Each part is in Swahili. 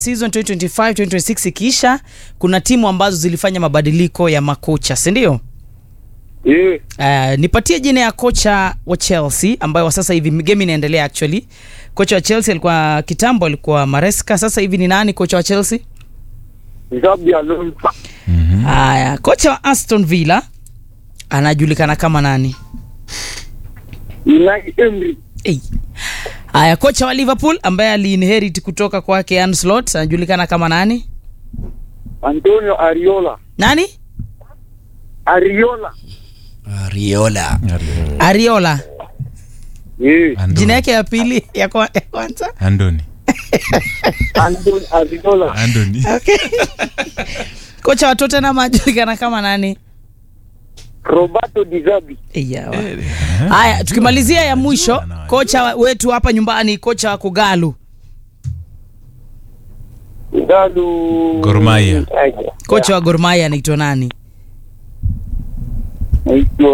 season 2025 2026 ikiisha kuna timu ambazo zilifanya mabadiliko ya makocha si ndio Eh, uh, nipatie jina ya kocha wa chelsea ambayo wa sasa hivi game inaendelea actually kocha wa chelsea alikuwa kitambo alikuwa maresca sasa hivi ni nani kocha wa chelsea Xabi Alonso. haya kocha wa aston villa anajulikana kama nani Unai Emery. Hey. haya kocha wa liverpool ambaye aliinherit kutoka kwake Ancelotti anajulikana kama nani Antonio Ariola. nani Ariola. Riola. ariola Eh, jina yake ya pili ya kwa- ya kwanza andoni Antonio Ariola. andoni okay. kocha wa tottenham anajulikana kama nani Roberto Di Zabi. Eyawa. haya tukimalizia ya mwisho kocha wetu hapa nyumbani kocha wa kugalu Galu. Gor Mahia. Aje. kocha wa gormaya anaitwa nani Naitwa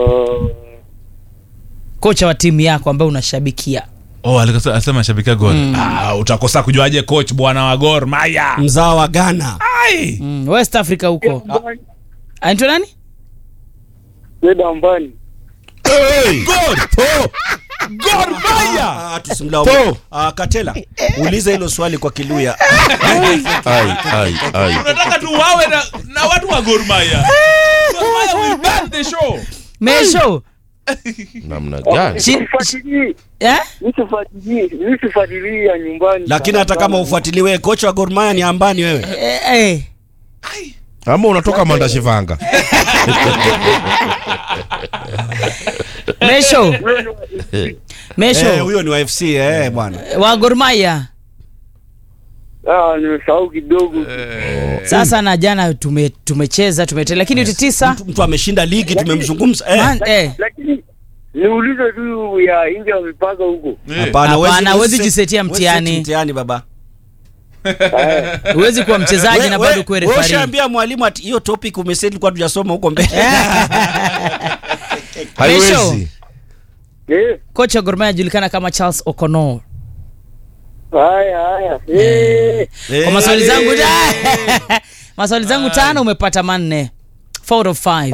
kocha wa timu yako ambayo unashabikia oh alikasa- alisema shabikia gol ah, utakosa kujuaje coach bwana wa gor maya Mzao wa Ghana. ai mm, west africa huko anaitwa nani Fred Ambani. gor po gor maya Ah, tusimlaumu. Ah, Katela, uliza hilo swali kwa Kiluya. ai, ai, ai. unataka tu wawe na, na watu wa gor maya Gor Mahia will ban the show mesho namna gani Shi- Nisifuatilie. eh? Nisifuatilie. Nisifuatilie ya nyumbani. Lakini hata kama ufuatiliwe kocha wa Gor Mahia ni ambani wewe. Eh, eh. ama unatoka mandashivanga mesho mesho Eh, huyo ni wa FC eh bwana. wa gormaya Ah, nimesahau kidogo. sasa na jana tume, tumecheza tumete lakini yote tisa Mtu, mtu ameshinda ligi tumemzungumza. Eh. Man, eh. Lakini niulize tu ya nje ya mipaka huko. Hapana, huwezi- Hapana, huwezi huwezi- jisetia huwezi mtihani. seti mtihani baba. huwezi kuwa mchezaji We- na we- bado kuwe wewe refari ushaambia mwalimu ati hiyo topic umeseti kwa tujasoma huko mbele. haiwezi Eh, kocha wa Gor Mahia ajulikana kama charles oconor haya haya. Eh. kwa maswali zangu maswali zangu tano umepata manne Four of five.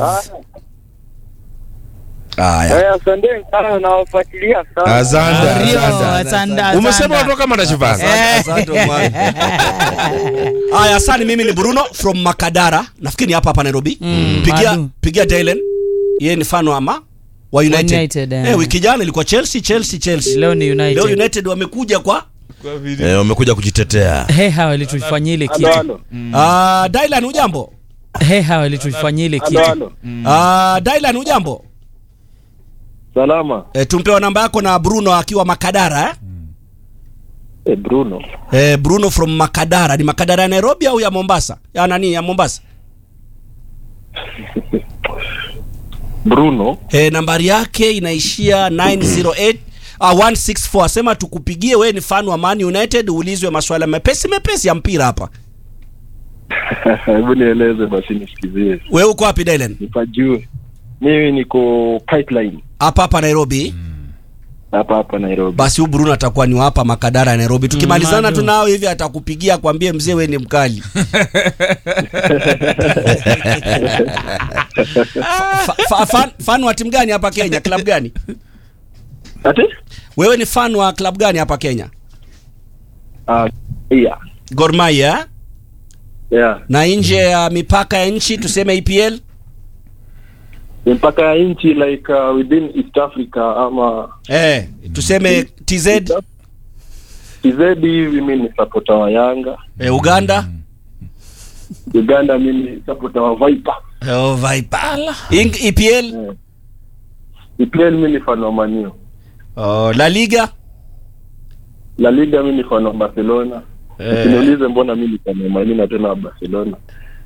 Haya. Haya, asanteni sana nawafuatilia sana. asante Rio, asante. asante, umesema asante. unatoka mandashivanga Asante mwana. Haya, asante. Mimi ni Bruno from Makadara, nafikiri ni hapa hapa Nairobi. Pigia Madu. pigia Dylan, yeye ni fan wa ama wa United. United, eh. eh, wiki jana ilikuwa Chelsea Chelsea Chelsea. leo ni Leo united United wamekuja kwa Eh, wamekuja kujitetea heha walitufanyia ile kitu Halo, uh, Dylan ujambo? heha walitufanyia ile halo, kitu halo. Uh, Dylan ujambo? Salama. E, tumpewa namba yako na Bruno akiwa Makadara eh? Eh, Bruno. Eh, Bruno from Makadara. Ni Makadara ya Nairobi au ya Mombasa? Ya nani ya Mombasa? Bruno. Eh, nambari yake inaishia 908 uh, 164. Sema tukupigie, wewe ni fan wa Man United, uulizwe maswala mepesi mepesi ya mpira hapa. Hebu nieleze basi nisikizie, Wewe uko wapi Dylan? nipajue. Mimi niko pipeline Hapa hapa Nairobi. hapa hapa Nairobi. Basi huyu Bruno atakuwa ni wa hapa Makadara ya Nairobi. Tukimalizana Madu. tu nao hivi atakupigia kwambie mzee wewe ni mkali. fa, fa, fan, fan wa timu gani hapa Kenya? Club gani? Ati? Wewe ni fan wa club gani hapa Kenya? Ah, yeah. Gor Mahia eh? Yeah. na nje ya mipaka ya nchi tuseme EPL? Mpaka ya nchi like uh, within East Africa ama Eh, tuseme TZ, TZ hivi mimi ni supporter wa Yanga. eh, Uganda, Uganda mimi ni supporter wa Viper. oh, Viper. Ing- EPL, EPL mimi ni fan wa Man U. oh, La Liga, La Liga mimi ni fan wa Barcelona. Usiniulize mbona mimi ni fan wa Man U na tena wa Barcelona.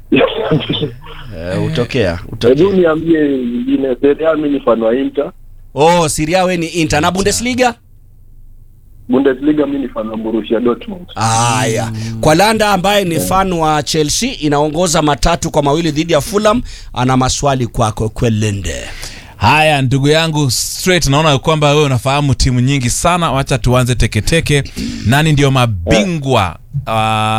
eh, utokea, Hebu utokea. niambie nyingine. Serie A mimi ni fan wa Inter. Oh, Syria wewe ni Inter na Bundesliga? Bundesliga mimi ni fan wa Borussia Dortmund. Haya, kwa Landa ambaye ni fan wa Chelsea inaongoza matatu kwa mawili dhidi ya Fulham, ana maswali kwako Kwelende. haya ndugu yangu straight naona kwamba wewe unafahamu timu nyingi sana wacha tuanze teketeke nani ndio mabingwa uh,